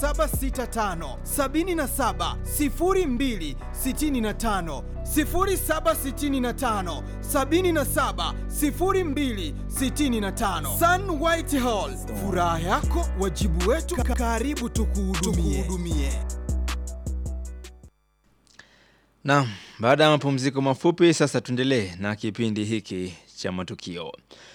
765 77 02 65 0765 77 02 65 Sun White Hall, furaha yako wajibu wetu, karibu tukuhudumie. Naam, baada ya mapumziko mafupi sasa tuendelee na kipindi hiki cha matukio.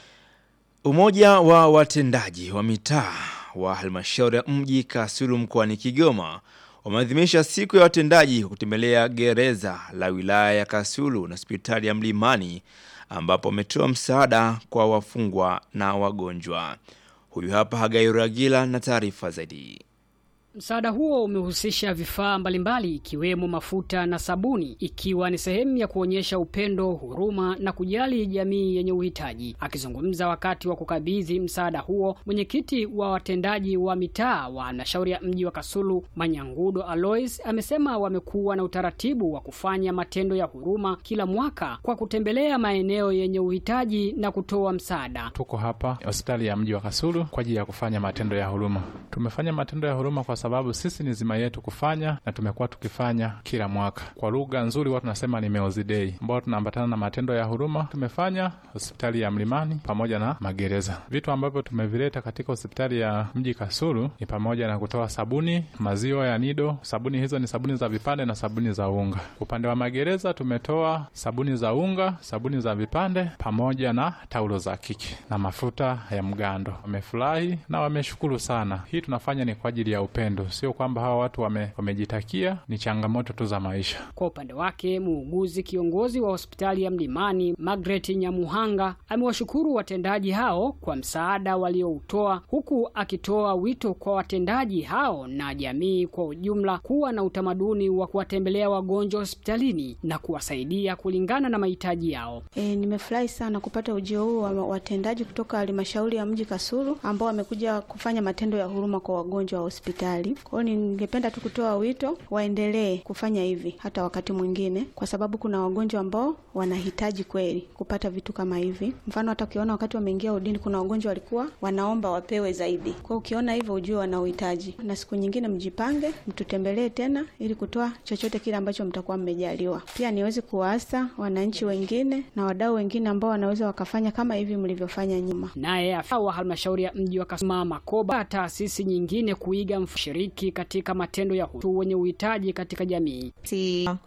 Umoja wa watendaji wa mitaa wa halmashauri ya mji Kasulu mkoani Kigoma wameadhimisha siku ya watendaji kwa kutembelea gereza la wilaya ya Kasulu na hospitali ya Mlimani ambapo wametoa msaada kwa wafungwa na wagonjwa. Huyu hapa Hagai Ragila na taarifa zaidi. Msaada huo umehusisha vifaa mbalimbali ikiwemo mafuta na sabuni ikiwa ni sehemu ya kuonyesha upendo, huruma na kujali jamii yenye uhitaji. Akizungumza wakati wa kukabidhi msaada huo, mwenyekiti wa watendaji wa mitaa wa halmashauri ya mji wa Kasulu, Manyangudo Alois, amesema wamekuwa na utaratibu wa kufanya matendo ya huruma kila mwaka kwa kutembelea maeneo yenye uhitaji na kutoa msaada. Tuko hapa hospitali ya mji wa Kasulu kwa ajili ya kufanya matendo ya huruma. Tumefanya matendo ya huruma kwa sababu sisi ni zima yetu kufanya na tumekuwa tukifanya kila mwaka. Kwa lugha nzuri watu tunasema ni Meozi Day, ambao tunaambatana na matendo ya huruma. Tumefanya hospitali ya Mlimani pamoja na magereza. Vitu ambavyo tumevileta katika hospitali ya mji Kasulu ni pamoja na kutoa sabuni, maziwa ya Nido. Sabuni hizo ni sabuni za vipande na sabuni za unga. Upande wa magereza tumetoa sabuni za unga, sabuni za vipande pamoja na taulo za kike na mafuta ya mgando. Wamefurahi na wameshukuru sana. Hii tunafanya ni kwa ajili ya upendo sio kwamba hawa watu wame, wamejitakia, ni changamoto tu za maisha. Kwa upande wake, muuguzi kiongozi wa hospitali ya Mlimani Margaret Nyamuhanga amewashukuru watendaji hao kwa msaada walioutoa, huku akitoa wito kwa watendaji hao na jamii kwa ujumla kuwa na utamaduni wa kuwatembelea wagonjwa hospitalini na kuwasaidia kulingana na mahitaji yao. E, nimefurahi sana kupata ujio huu wa watendaji kutoka halmashauri ya mji Kasulu ambao wamekuja kufanya matendo ya huruma kwa wagonjwa wa hospitali. Kwa hiyo ningependa tu kutoa wito waendelee kufanya hivi hata wakati mwingine, kwa sababu kuna wagonjwa ambao wanahitaji kweli kupata vitu kama hivi. Mfano, hata ukiona wakati wameingia udini, kuna wagonjwa walikuwa wanaomba wapewe zaidi. Kwa hiyo ukiona hivyo, ujue wana uhitaji, na siku nyingine mjipange, mtutembelee tena ili kutoa chochote kile ambacho mtakuwa mmejaliwa. Pia niweze kuwaasa wananchi wengine na wadau wengine ambao wanaweza wakafanya kama hivi mlivyofanya nyuma. Naye afisa wa halmashauri ya mji wa Kasulu Makoba, taasisi nyingine kuiga mshiriki katika matendo ya watu wenye uhitaji katika jamii. Si